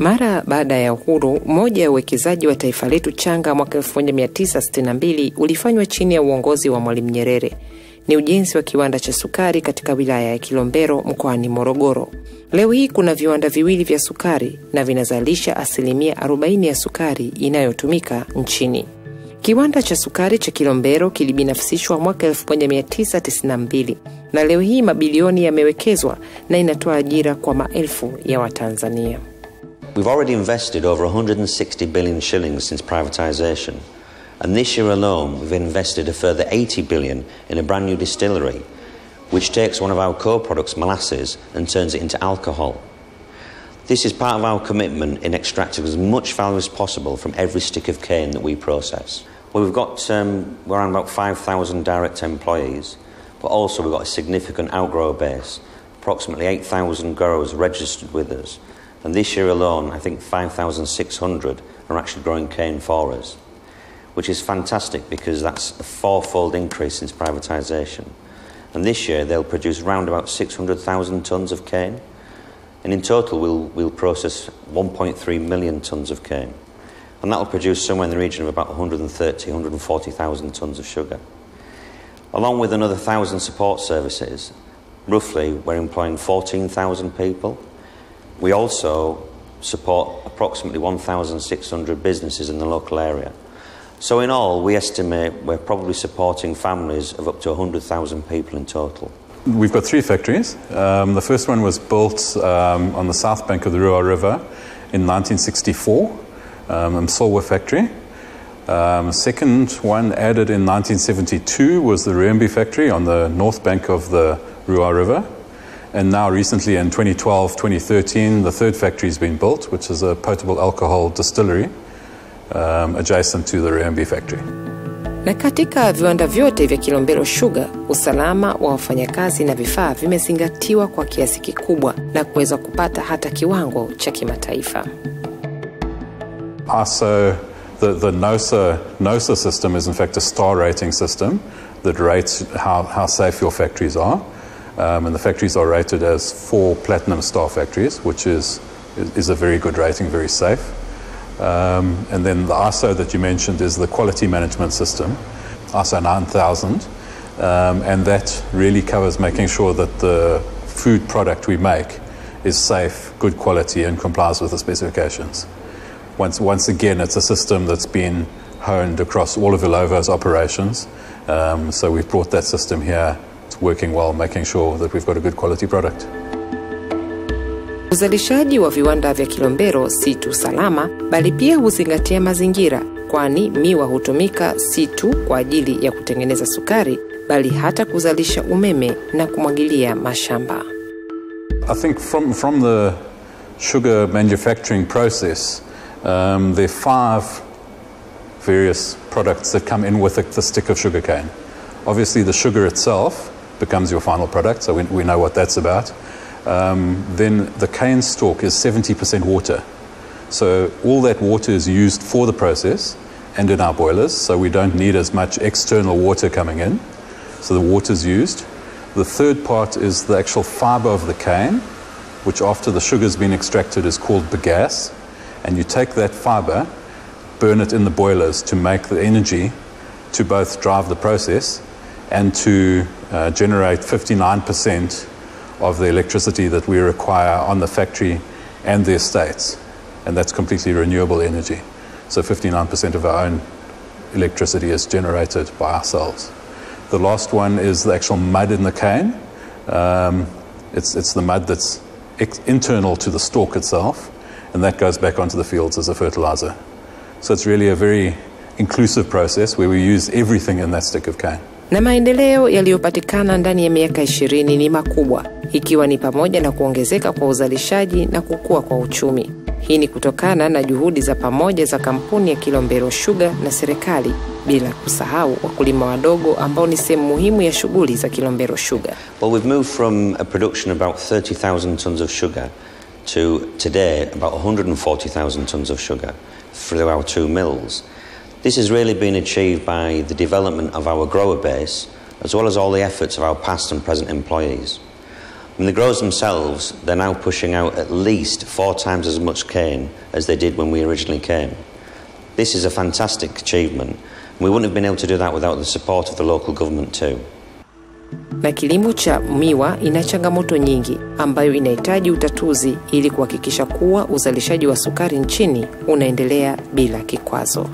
Mara baada ya uhuru, moja ya uwekezaji wa taifa letu changa mwaka 1962 ulifanywa chini ya uongozi wa Mwalimu Nyerere. Ni ujenzi wa kiwanda cha sukari katika wilaya ya Kilombero mkoani Morogoro. Leo hii kuna viwanda viwili vya sukari na vinazalisha asilimia 40 ya sukari inayotumika nchini. Kiwanda cha sukari cha Kilombero kilibinafsishwa mwaka 1992 na leo hii mabilioni yamewekezwa na inatoa ajira kwa maelfu ya Watanzania. We've already invested over 160 billion shillings since privatisation, and this year alone we've invested a further 80 billion in a brand new distillery, which takes one of our co-products, molasses, and turns it into alcohol. This is part of our commitment in extracting as much value as possible from every stick of cane that we process. Well, we've got um, we're around about 5,000 direct employees, but also we've got a significant outgrower base. Approximately 8,000 growers registered with us, and this year alone, I think 5,600 are actually growing cane for us, which is fantastic because that's a fourfold increase since privatisation. And this year they'll produce around about 600,000 tonnes of cane, and in total we'll, we'll process 1.3 million tonnes of cane. And that'll produce somewhere in the region of about 130, 140,000 tonnes of sugar. Along with another 1,000 support services, roughly we're employing 14,000 people. We also support approximately 1,600 businesses in the local area. So in all, we estimate we're probably supporting families of up to 100,000 people in total. We've got three factories. Um, the first one was built um, on the south bank of the Ruhr River in 1964, um, Msolwa factory. Um, second one added in 1972 was the Ruembe factory on the north bank of the Ruhr River. And now, recently in 2012 2013, the third factory has been built, which is a potable alcohol distillery um, adjacent to the Ruembe factory. Na katika viwanda vyote vya Kilombero Sugar, usalama wa wafanyakazi na vifaa vimezingatiwa kwa kiasi kikubwa na kuweza kupata hata kiwango cha kimataifa. Also, the, the NOSA, NOSA system is in fact a star rating system that rates how, how safe your factories are. Um, and the factories are rated as four platinum star factories, which is, is a very good rating, very safe. Um, and then the ISO that you mentioned is the quality management system, ISO 9000. Um, and that really covers making sure that the food product we make is safe, good quality, and complies with the specifications. Once, once again, it's a system that's been honed across all of Ilovo's operations. Um, so we've brought that system here. It's working well, making sure that we've got a good quality product. Uzalishaji wa viwanda vya Kilombero si tu salama, bali pia huzingatia mazingira, kwani miwa hutumika si tu kwa ajili ya kutengeneza sukari, bali hata kuzalisha umeme na kumwagilia mashamba. I think from, from the sugar manufacturing process, um, there are five various products that come in with the, the stick of sugar cane. Obviously, the sugar itself becomes your final product, so we, we know what that's about. Um, then the cane stalk is 70% water. So all that water is used for the process and in our boilers, so we don't need as much external water coming in. So the water is used. The third part is the actual fiber of the cane, which after the sugar's been extracted is called bagasse. And you take that fiber, burn it in the boilers to make the energy to both drive the process and to uh, generate 59% of the electricity that we require on the factory and the estates. And that's completely renewable energy. So 59% of our own electricity is generated by ourselves. The last one is the actual mud in the cane. Um, it's, it's the mud that's ex- internal to the stalk itself, and that goes back onto the fields as a fertilizer. So it's really a very inclusive process where we use everything in that stick of cane. na maendeleo yaliyopatikana ndani ya miaka ishirini ni makubwa, ikiwa ni pamoja na kuongezeka kwa uzalishaji na kukua kwa uchumi. Hii ni kutokana na juhudi za pamoja za kampuni ya Kilombero Sugar na serikali, bila kusahau wakulima wadogo ambao ni sehemu muhimu ya shughuli za Kilombero Sugar. Well, we've moved from a production of about 30,000 tonnes of sugar to today about 140,000 tonnes of sugar through our two mills. This has really been achieved by the development of our grower base as well as all the efforts of our past and present employees. And the growers themselves, they're now pushing out at least four times as much cane as they did when we originally came. This is a fantastic achievement. We wouldn't have been able to do that without the support of the local government too. Na kilimo cha miwa ina changamoto nyingi ambayo inahitaji utatuzi ili kuhakikisha kuwa uzalishaji wa sukari nchini unaendelea bila kikwazo.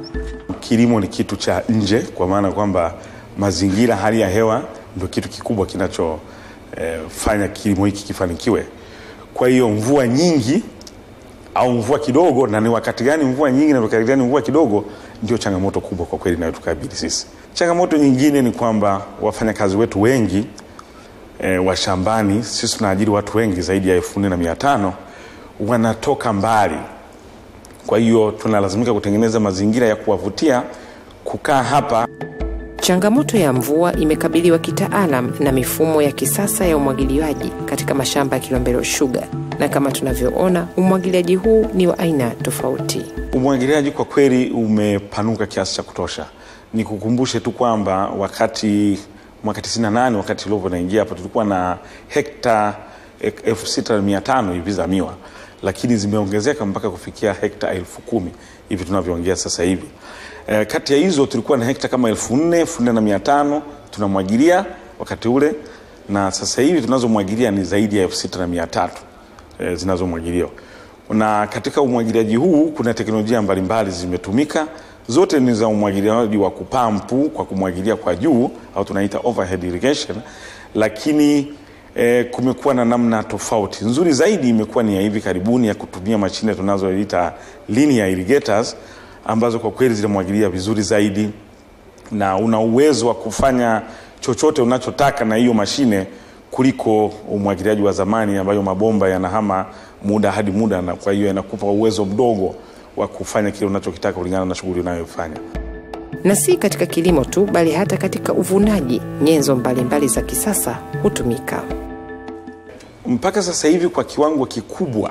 Kilimo ni kitu cha nje, kwa maana kwamba mazingira, hali ya hewa ndio kitu kikubwa kinachofanya eh, kilimo hiki kifanikiwe. Kwa hiyo mvua nyingi au mvua kidogo, na ni wakati gani mvua nyingi na wakati gani mvua kidogo, ndio changamoto kubwa kwa kweli inayotukabili sisi. Changamoto nyingine ni kwamba wafanyakazi wetu wengi e, wa shambani, sisi tunaajiri watu wengi zaidi ya elfu nne na mia tano wanatoka mbali. Kwa hiyo tunalazimika kutengeneza mazingira ya kuwavutia kukaa hapa. Changamoto ya mvua imekabiliwa kitaalam na mifumo ya kisasa ya umwagiliaji katika mashamba ya Kilombero Sugar, na kama tunavyoona umwagiliaji huu ni wa aina tofauti. Umwagiliaji kwa kweli umepanuka kiasi cha kutosha. Nikukumbushe tu kwamba wakati mwaka 98 wakati Lovo naingia hapa tulikuwa na hekta elfu sita na mia tano hivi za miwa, lakini zimeongezeka mpaka kufikia hekta elfu kumi hivi tunavyoongea sasa hivi. E, kati ya hizo tulikuwa na hekta kama elfu nne elfu nne na mia tano tunamwagilia wakati ule, na sasa hivi tunazomwagilia ni zaidi ya elfu sita na mia tatu e, zinazomwagiliwa na katika umwagiliaji huu kuna teknolojia mbalimbali zimetumika zote ni za umwagiliaji wa kupampu kwa kumwagilia kwa juu au tunaita overhead irrigation, lakini e, kumekuwa na namna tofauti. Nzuri zaidi imekuwa ni ya hivi karibuni ya kutumia mashine tunazoita linear irrigators ambazo kwa kweli zinamwagilia vizuri zaidi na una uwezo wa kufanya chochote unachotaka na hiyo mashine kuliko umwagiliaji wa zamani ambayo mabomba yanahama muda hadi muda, na kwa hiyo yanakupa uwezo mdogo wa kufanya kile unachokitaka kulingana na shughuli unayofanya. Na si katika kilimo tu, bali hata katika uvunaji, nyenzo mbalimbali za kisasa hutumika. Mpaka sasa hivi kwa kiwango kikubwa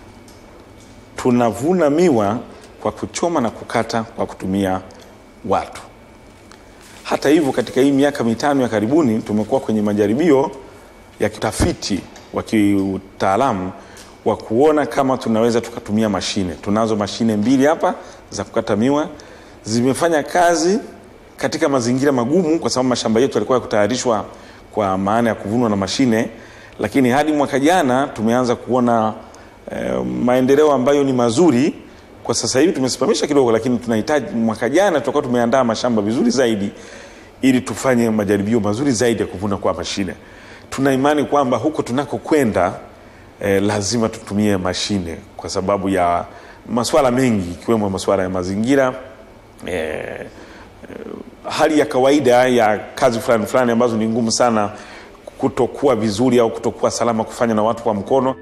tunavuna miwa kwa kuchoma na kukata kwa kutumia watu. Hata hivyo, katika hii miaka mitano ya karibuni tumekuwa kwenye majaribio ya kitafiti wa kiutaalamu wa kuona kama tunaweza tukatumia mashine. Tunazo mashine mbili hapa za kukata miwa, zimefanya kazi katika mazingira magumu, kwa sababu mashamba yetu yalikuwa kutayarishwa kwa maana ya kuvunwa na mashine, lakini hadi mwaka jana tumeanza kuona eh, maendeleo ambayo ni mazuri. Kwa sasa hivi tumesimamisha kidogo, lakini tunahitaji mwaka jana tutakuwa tumeandaa mashamba vizuri zaidi ili tufanye majaribio mazuri zaidi ya kuvuna kwa mashine. Tuna imani kwamba huko tunakokwenda eh, lazima tutumie mashine kwa sababu ya masuala mengi ikiwemo masuala ya mazingira eh, eh, hali ya kawaida ya kazi fulani fulani ambazo ni ngumu sana kutokuwa vizuri au kutokuwa salama kufanya na watu kwa mkono.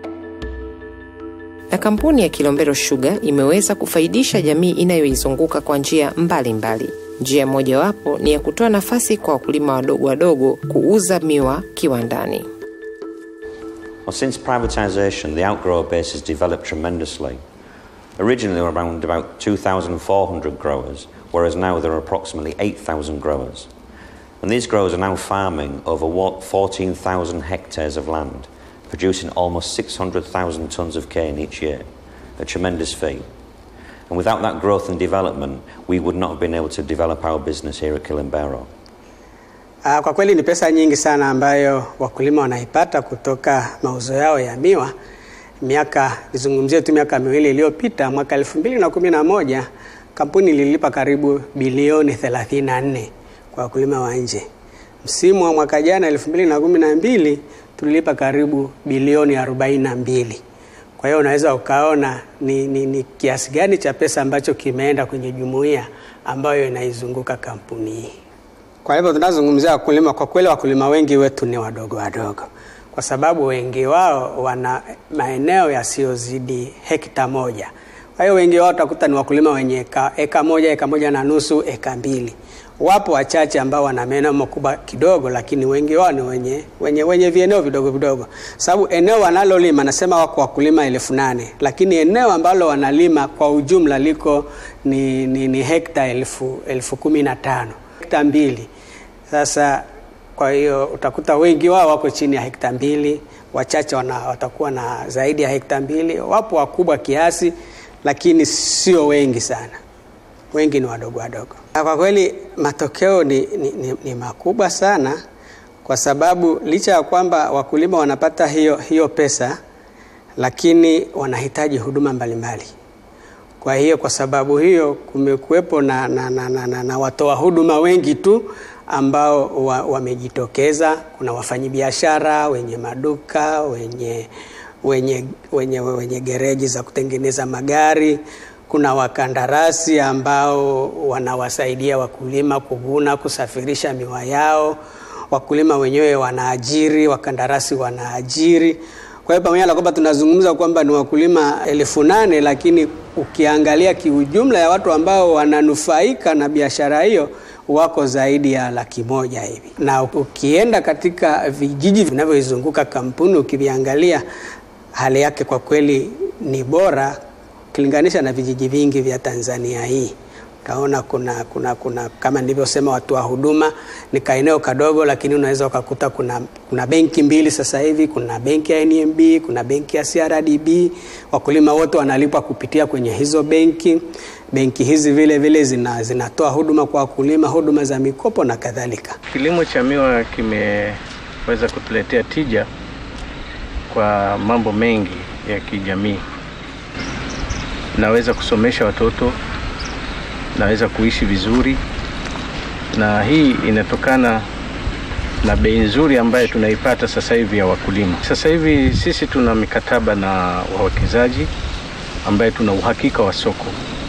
Na kampuni ya Kilombero Sugar imeweza kufaidisha jamii inayoizunguka kwa njia mbalimbali. Njia mojawapo ni ya kutoa nafasi kwa wakulima wadogo wadogo kuuza miwa kiwandani. Well, since privatisation, the outgrower base has developed tremendously. Originally, there were around about 2,400 growers, whereas now there are approximately 8,000 growers. And these growers are now farming over what, 14,000 hectares of land, producing almost 600,000 tonnes of cane each year, a tremendous feat. And without that growth and development, we would not have been able to develop our business here at Kilimanjaro. Ah, Kwa kweli ni pesa nyingi sana ambayo wakulima wanaipata kutoka mauzo yao ya miwa. Miaka nizungumzie tu miaka miwili iliyopita, mwaka elfu mbili na kumi na moja kampuni ililipa karibu bilioni 34 kwa wakulima wa nje. Msimu wa mwaka jana elfu mbili na kumi na mbili tulilipa karibu bilioni 42. Kwa hiyo unaweza ukaona ni, ni, ni kiasi gani cha pesa ambacho kimeenda kwenye jumuiya ambayo inaizunguka kampuni hii. Kwa hivyo tunazungumzia wakulima, kwa kweli wakulima wengi wetu ni wadogo wadogo, kwa sababu wengi wao wana maeneo yasiyozidi hekta moja. Kwa hiyo wengi wao utakuta ni wakulima wenye eka, eka moja, eka moja na nusu, eka mbili. Wapo wachache ambao wana maeneo makubwa kidogo, lakini wengi wao ni wenye, wenye, wenye vieneo vidogo vidogo, sababu eneo wanalolima nasema wako wakulima elfu nane lakini eneo ambalo wanalima kwa ujumla liko ni, ni, ni hekta elfu, elfu kumi na tano hekta mbili. Sasa kwa hiyo utakuta wengi wao wako chini ya hekta mbili, wachache wana, watakuwa na zaidi ya hekta mbili. Wapo wakubwa kiasi, lakini sio wengi sana, wengi ni wadogo wadogo. Kwa kweli matokeo ni, ni, ni, ni makubwa sana, kwa sababu licha ya kwamba wakulima wanapata hiyo, hiyo pesa, lakini wanahitaji huduma mbalimbali. Kwa hiyo kwa sababu hiyo kumekuwepo na, na, na, na, na, na watoa huduma wengi tu ambao wamejitokeza. Kuna wafanyabiashara wenye maduka, wenye, wenye, wenye, wenye gereji za kutengeneza magari. Kuna wakandarasi ambao wanawasaidia wakulima kuvuna, kusafirisha miwa yao. Wakulima wenyewe wanaajiri, wakandarasi wanaajiri. Kwa hiyo pamoja na kwamba tunazungumza kwamba ni wakulima elfu nane lakini ukiangalia kiujumla ya watu ambao wananufaika na biashara hiyo wako zaidi ya laki moja hivi, na ukienda katika vijiji vinavyoizunguka kampuni ukiviangalia, hali yake kwa kweli ni bora ukilinganisha na vijiji vingi vya Tanzania hii. Utaona kuna, kuna, kuna kama nilivyosema, watu wa huduma ni kaeneo kadogo, lakini unaweza ukakuta kuna, kuna benki mbili sasa hivi. Kuna benki ya NMB, kuna benki ya CRDB. Wakulima wote wanalipwa kupitia kwenye hizo benki. Benki hizi vile vile zina, zinatoa huduma kwa wakulima, huduma za mikopo na kadhalika. Kilimo cha miwa kimeweza kutuletea tija kwa mambo mengi ya kijamii. Naweza kusomesha watoto naweza kuishi vizuri, na hii inatokana na bei nzuri ambayo tunaipata sasa hivi ya wakulima. Sasa hivi sisi tuna mikataba na wawekezaji ambaye tuna uhakika wa soko,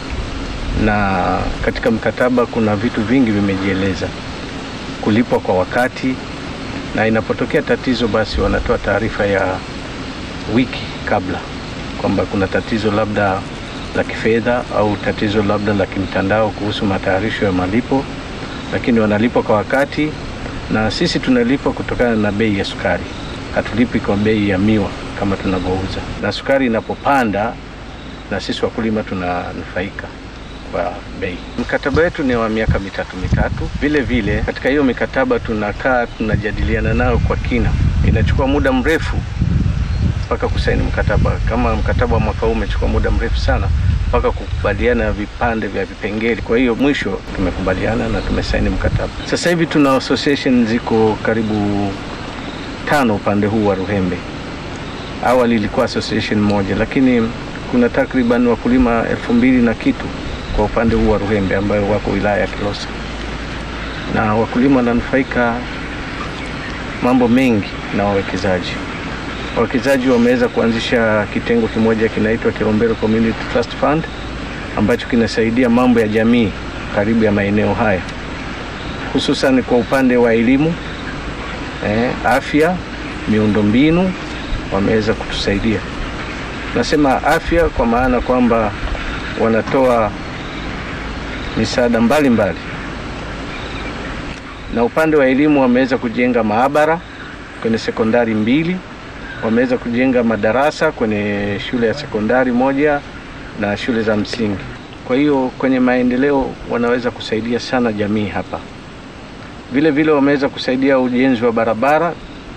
na katika mkataba kuna vitu vingi vimejieleza: kulipwa kwa wakati, na inapotokea tatizo, basi wanatoa taarifa ya wiki kabla kwamba kuna tatizo labda la kifedha au tatizo labda la kimtandao kuhusu matayarisho ya malipo, lakini wanalipwa kwa wakati, na sisi tunalipwa kutokana na bei ya sukari. Hatulipi kwa bei ya miwa kama tunavyouza, na sukari inapopanda na sisi wakulima tunanufaika kwa bei. Mkataba wetu ni wa miaka mitatu mitatu. Vile vile katika hiyo mikataba tunakaa tunajadiliana nao kwa kina, inachukua muda mrefu mpaka kusaini mkataba. Kama mkataba wa mwaka huu umechukua muda mrefu sana mpaka kukubaliana vipande vya vipengele. Kwa hiyo mwisho tumekubaliana na tumesaini mkataba. Sasa hivi tuna association ziko karibu tano upande huu wa Ruhembe. Awali ilikuwa association moja, lakini kuna takriban wakulima elfu mbili na kitu kwa upande huu wa Ruhembe ambayo wako wilaya ya Kilosa, na wakulima wananufaika mambo mengi na wawekezaji wawekezaji wameweza kuanzisha kitengo kimoja kinaitwa Kilombero Community Trust Fund ambacho kinasaidia mambo ya jamii karibu ya maeneo haya, hususan kwa upande wa elimu eh, afya, miundombinu wameweza kutusaidia. Nasema afya kwa maana kwamba wanatoa misaada mbalimbali, na upande wa elimu wameweza kujenga maabara kwenye sekondari mbili wameweza kujenga madarasa kwenye shule ya sekondari moja na shule za msingi. Kwa hiyo kwenye maendeleo wanaweza kusaidia sana jamii hapa. Vile vile wameweza kusaidia ujenzi wa barabara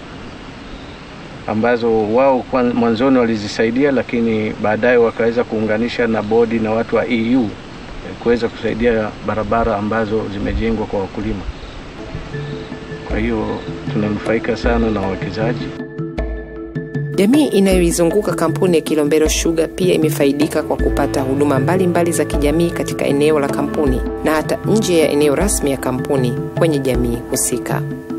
ambazo wao mwanzoni walizisaidia, lakini baadaye wakaweza kuunganisha na bodi na watu wa EU kuweza kusaidia barabara ambazo zimejengwa kwa wakulima. Kwa hiyo tunanufaika sana na wawekezaji. Jamii inayoizunguka kampuni ya Kilombero Sugar pia imefaidika kwa kupata huduma mbalimbali mbali za kijamii katika eneo la kampuni na hata nje ya eneo rasmi ya kampuni kwenye jamii husika.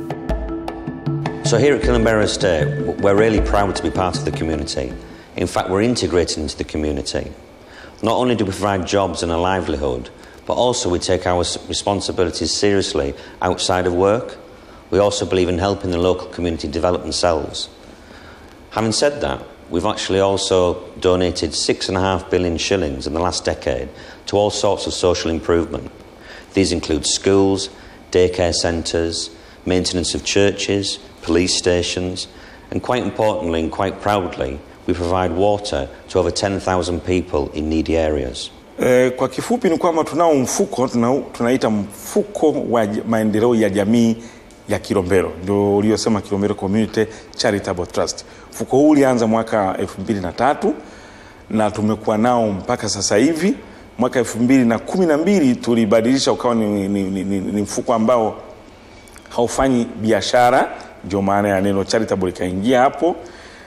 So here at Kilombero Estate, we're really proud to be part of the community. In fact, we're integrated into the community. Not only do we provide jobs and a livelihood, but also we take our responsibilities seriously outside of work. We also believe in helping the local community develop themselves. Having said that, we've actually also donated six and a half billion shillings in the last decade to all sorts of social improvement. These include schools, daycare centres, maintenance of churches, police stations, and quite importantly and quite proudly, we provide water to over 10,000 people in needy areas. E, kwa kifupi ni kwamba tunao mfuko tuna, tunaita mfuko wa maendeleo ya jamii ya Kilombero, ndio uliosema Kilombero Community Charitable Trust. Mfuko huu ulianza mwaka elfu mbili na tatu na tumekuwa nao mpaka sasa hivi. Mwaka elfu mbili na kumi na mbili tulibadilisha ukawa ni, ni, ni, ni, ni mfuko ambao haufanyi biashara, ndio maana ya neno charitable ikaingia hapo.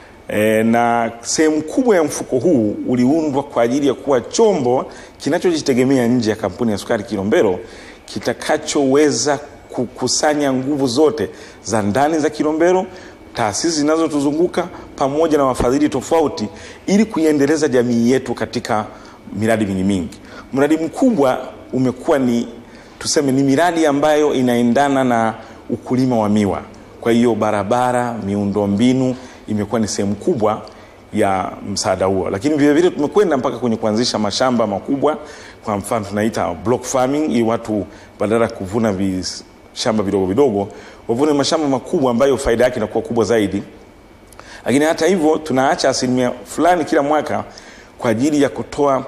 E, na sehemu kubwa ya mfuko huu uliundwa kwa ajili ya kuwa chombo kinachojitegemea nje ya kampuni ya sukari Kilombero kitakachoweza kukusanya nguvu zote za ndani za Kilombero, taasisi zinazotuzunguka pamoja na wafadhili tofauti ili kuiendeleza jamii yetu katika miradi mingi mingi. Mradi mkubwa umekuwa ni tuseme, ni miradi ambayo inaendana na ukulima wa miwa. Kwa hiyo barabara, miundombinu imekuwa ni sehemu kubwa ya msaada huo, lakini vile vile tumekwenda mpaka kwenye kuanzisha mashamba makubwa. Kwa mfano tunaita block farming, ili watu badala ya kuvuna vishamba vidogo vidogo wavune mashamba makubwa ambayo faida yake inakuwa kubwa zaidi. Lakini hata hivyo tunaacha asilimia fulani kila mwaka kwa ajili ya kutoa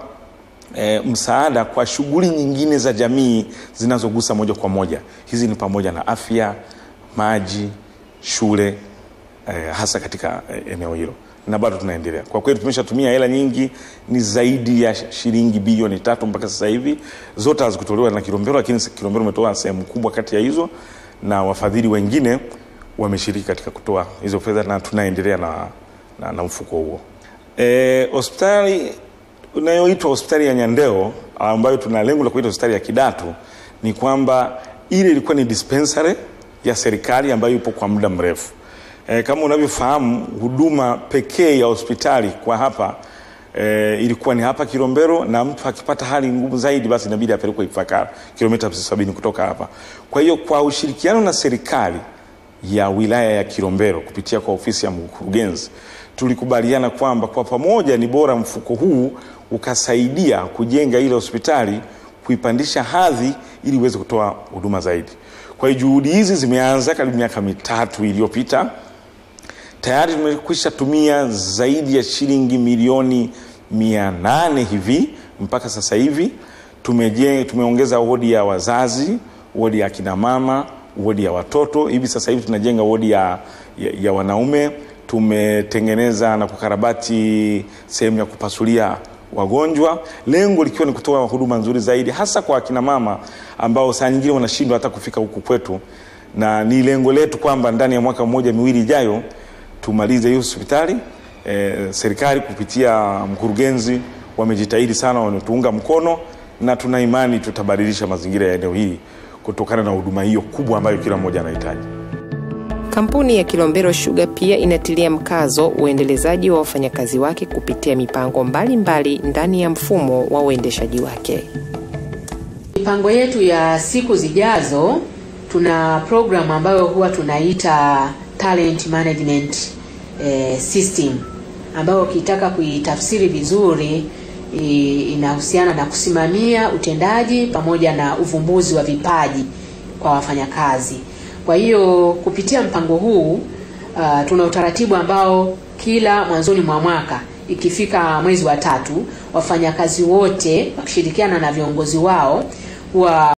e, msaada kwa shughuli nyingine za jamii zinazogusa moja kwa moja. Hizi ni pamoja na afya, maji, shule e, hasa katika e, eneo hilo na bado tunaendelea. Kwa kweli tumeshatumia hela nyingi, ni zaidi ya shilingi bilioni tatu mpaka sasa hivi. Zote hazikutolewa na Kilombero, lakini Kilombero umetoa sehemu kubwa kati ya hizo, na wafadhili wengine wameshiriki katika kutoa hizo fedha, na tunaendelea na, na, na mfuko huo. E, hospitali inayoitwa hospitali ya Nyandeo ambayo tuna lengo la kuita hospitali ya Kidatu ni kwamba ile ilikuwa ni dispensary ya serikali ambayo ipo kwa muda mrefu. E, kama unavyofahamu huduma pekee ya hospitali kwa hapa e, ilikuwa ni hapa Kilombero, na mtu akipata hali ngumu zaidi, basi inabidi apelekwe Ifakara, kilomita sabini kutoka hapa. Kwa hiyo kwa ushirikiano na serikali ya wilaya ya Kilombero kupitia kwa ofisi ya mkurugenzi tulikubaliana kwamba kwa pamoja ni bora mfuko huu ukasaidia kujenga ile hospitali, kuipandisha hadhi ili iweze kutoa huduma zaidi. Kwa hiyo juhudi hizi zimeanza karibu miaka mitatu iliyopita. Tayari tumekwisha tumia zaidi ya shilingi milioni mia nane hivi mpaka sasa hivi. Tumeje, tumeongeza wodi ya wazazi, wodi ya akina mama, wodi ya watoto. Hivi sasa hivi tunajenga wodi ya, ya, ya wanaume. Tumetengeneza na kukarabati sehemu ya kupasulia wagonjwa, lengo likiwa ni kutoa huduma nzuri zaidi, hasa kwa akina mama ambao saa nyingine wanashindwa hata kufika huku kwetu, na ni lengo letu kwamba ndani ya mwaka mmoja miwili ijayo tumalize hiyo hospitali. E, serikali kupitia mkurugenzi wamejitahidi sana, wametuunga mkono na tuna imani tutabadilisha mazingira ya eneo hili kutokana na huduma hiyo kubwa ambayo kila mmoja anahitaji. Kampuni ya Kilombero Sugar pia inatilia mkazo uendelezaji wa wafanyakazi wake kupitia mipango mbalimbali mbali ndani ya mfumo wa uendeshaji wake. Mipango yetu ya siku zijazo, tuna program ambayo huwa tunaita talent management eh, system ambayo ukitaka kuitafsiri vizuri inahusiana na kusimamia utendaji pamoja na uvumbuzi wa vipaji kwa wafanyakazi. Kwa hiyo kupitia mpango huu uh, tuna utaratibu ambao kila mwanzoni mwa mwaka ikifika mwezi wa tatu, wafanyakazi wote wakishirikiana na viongozi wao huwa